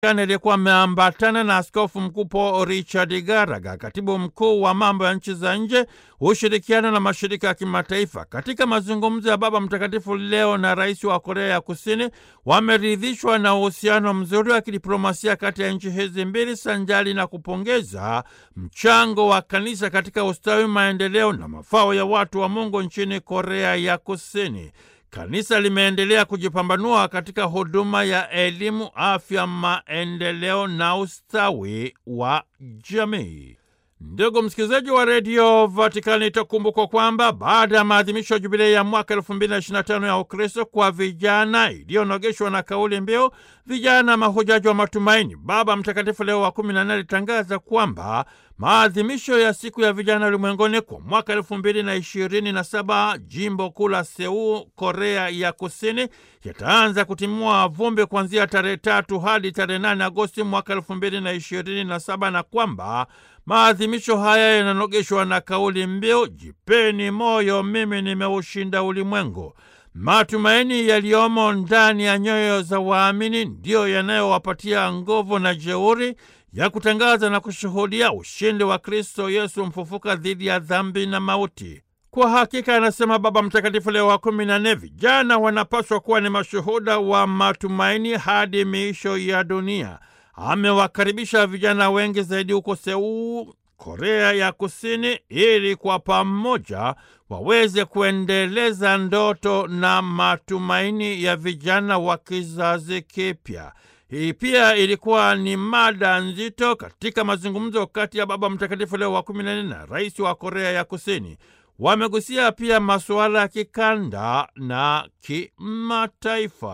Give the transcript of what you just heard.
aliyekuwa ameambatana na askofu mkuu Paul Richard Garaga, katibu mkuu wa mambo ya nchi za nje, ushirikiano na mashirika ya kimataifa. Katika mazungumzo ya Baba Mtakatifu leo na rais wa Korea ya Kusini, wameridhishwa na uhusiano mzuri wa kidiplomasia kati ya nchi hizi mbili, sanjali na kupongeza mchango wa kanisa katika ustawi, maendeleo na mafao ya watu wa Mungu nchini Korea ya Kusini. Kanisa limeendelea kujipambanua katika huduma ya elimu, afya, maendeleo na ustawi wa jamii. Ndugu msikilizaji wa redio Vatikani, itakumbukwa kwamba baada ya maadhimisho ya jubilei ya mwaka elfu mbili na ishirini na tano ya Ukristo kwa vijana iliyonogeshwa na kauli mbiu vijana mahujaji wa matumaini, Baba Mtakatifu Leo wa kumi na nne alitangaza kwamba maadhimisho ya siku ya vijana ulimwenguni kwa mwaka elfu mbili na ishirini na saba jimbo kuu la Seul, Korea ya Kusini, yataanza kutimua vumbi kuanzia tarehe tatu hadi tarehe nane Agosti mwaka elfu mbili na ishirini na saba na kwamba maadhimisho haya yananogeshwa na kauli mbiu jipeni moyo, mimi nimeushinda ulimwengu. Matumaini yaliyomo ndani ya nyoyo za waamini ndiyo yanayowapatia nguvu na jeuri ya kutangaza na kushuhudia ushindi wa Kristo Yesu mfufuka dhidi ya dhambi na mauti. Kwa hakika, anasema Baba Mtakatifu Leo wa kumi na nne, vijana wanapaswa kuwa ni mashuhuda wa matumaini hadi miisho ya dunia. Amewakaribisha vijana wengi zaidi huko Seul, Korea ya Kusini, ili kwa pamoja waweze kuendeleza ndoto na matumaini ya vijana wa kizazi kipya. Hii pia ilikuwa ni mada nzito katika mazungumzo kati ya Baba Mtakatifu Leo wa kumi na nne na rais wa Korea ya Kusini. Wamegusia pia masuala ya kikanda na kimataifa.